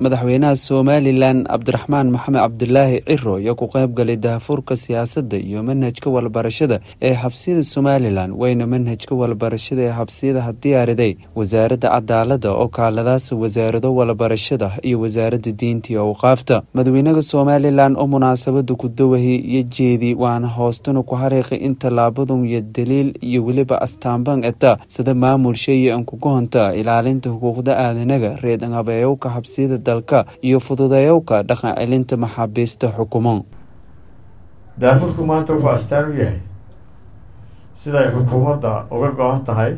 madaxweynaha somalilan cabdiraxmaan maxamed cabdulaahi ciro ayaa ku qayb galay daahfurka siyaasadda iyo manhajka walbarashada ee xabsiyada somalilan wayna manhajka walbarashada ee xabsiyadaha diyaariday wasaaradda cadaalada oo kaaladaas wasaarado walbarashada iyo wasaaradda diinta iyo awqaafta madaxweynaha somalilan oo munaasabada ku dawahi iyo jeedi waana hoostana ku hariiqay in tallaabadun iyo daliil iyo weliba astaanban eta sida maamulsha iyo ankugohonta ilaalinta xuquuqda aadanaga reedhabeeyowka xabsiyada dalka iyo fududeeyowka dhaqan celinta maxaabiista xukumo daafurku maanta wuxuu astaan u yahay siday xukuumadda uga go-an tahay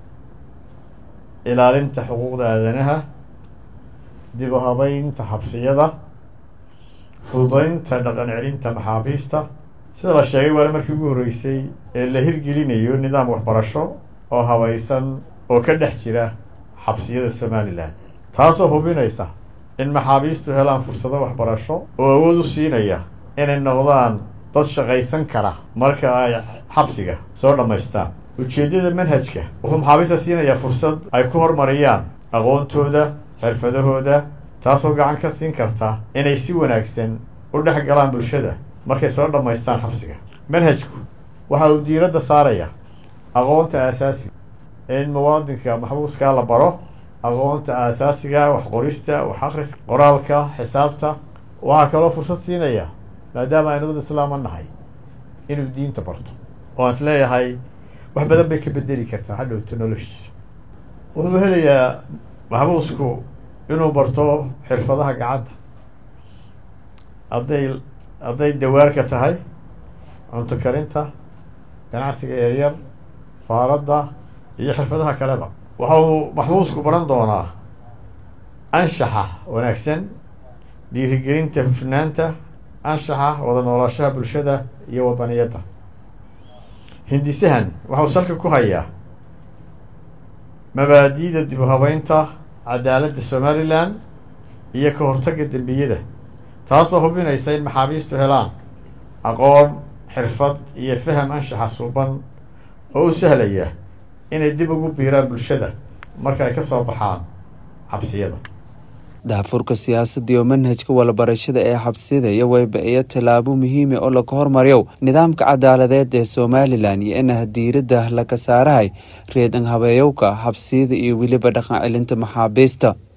ilaalinta xuquuqda aadanaha dib u habeynta xabsiyada fududeynta dhaqan celinta maxaabiista sida la sheegay waana markii ugu horreysay ee la hirgelinayo nidaam waxbarasho oo habaysan oo ka dhex jira xabsiyada somalilan taasoo hubinaysa in maxaabiistu helaan fursado waxbarasho oo awood u siinaya inay noqdaan dad shaqaysan kara marka ay xabsiga soo dhammaystaan ujeeddada manhajka wuxuu maxaabiista siinayaa fursad ay ku horumariyaan aqoontooda xirfadahooda taasoo gacan ka siin karta inay si wanaagsan u dhex galaan bulshada markay soo dhammaystaan xabsiga manhajku waxa uu diiradda saaraya aqoonta aasaasiga in muwaadinka maxbuuskaa la baro aqoonta aasaasiga wax qorista wax akhriska qoraalka xisaabta waxaa kaloo fursad siinaya maadaama aynu dad islaama nahay inuu diinta barto oo aan is leeyahay wax badan bay ka bedeli kartaa hadhowto noloshiisa wuxuu helayaa maxbuusku inuu barto xirfadaha gacanta hadday hadday dawaarka tahay cunto karinta ganacsiga yaryar faaradda iyo xirfadaha kaleba waxa uu maxbuusku baran doonaa anshaxa wanaagsan dhiirigelinta hufnaanta anshaxa wada nooloshaha bulshada iyo wadaniyadda hindisahan waxauu salka ku hayaa mabaadi'da dib u habeynta cadaaladda somalilan iyo ka hortagga dembiyada taasoo hubinaysa in maxaabiistu helaan aqoon xirfad iyo faham anshaxa suuban oo u sahlaya inay dib ugu biiraan bulshada marka ay ka soo baxaan xabsiyada daafurka siyaasadda iyo manhajka walbarashada ee xabsiyada iyo wayba iyo tallaabo muhiima oo laga hormariyow nidaamka cadaaladeed ee somalilan iyo inaha diiradda laga saarahay reedan habeeyowka xabsiyada iyo weliba dhaqan celinta maxaabiista